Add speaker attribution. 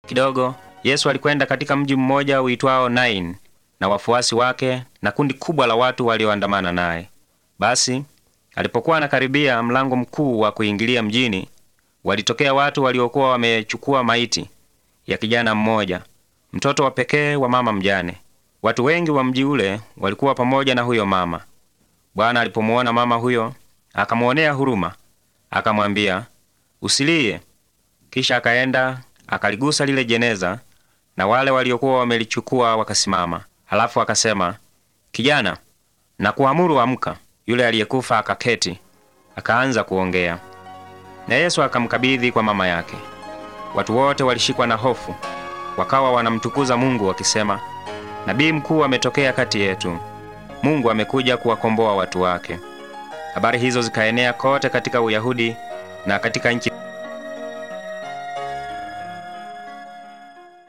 Speaker 1: Kidogo Yesu alikwenda katika mji mmoja uitwao Nain na wafuasi wake na kundi kubwa la watu walioandamana naye. Basi alipokuwa anakaribia mlango mkuu wa kuingilia mjini, walitokea watu waliokuwa wamechukua maiti ya kijana mmoja, mtoto wa pekee wa mama mjane. Watu wengi wa mji ule walikuwa pamoja na huyo mama. Bwana alipomuona mama huyo, akamwonea huruma, akamwambia, usilie. Kisha akaenda akaligusa lile jeneza, na wale waliokuwa wamelichukua wakasimama. Halafu akasema, kijana, nakuamuru amka. Yule aliyekufa akaketi, akaanza kuongea, na Yesu akamkabidhi kwa mama yake. Watu wote walishikwa na hofu, wakawa wanamtukuza Mungu wakisema, nabii mkuu ametokea kati yetu. Mungu amekuja kuwakomboa watu wake. Habari hizo zikaenea kote katika Uyahudi na katika nchi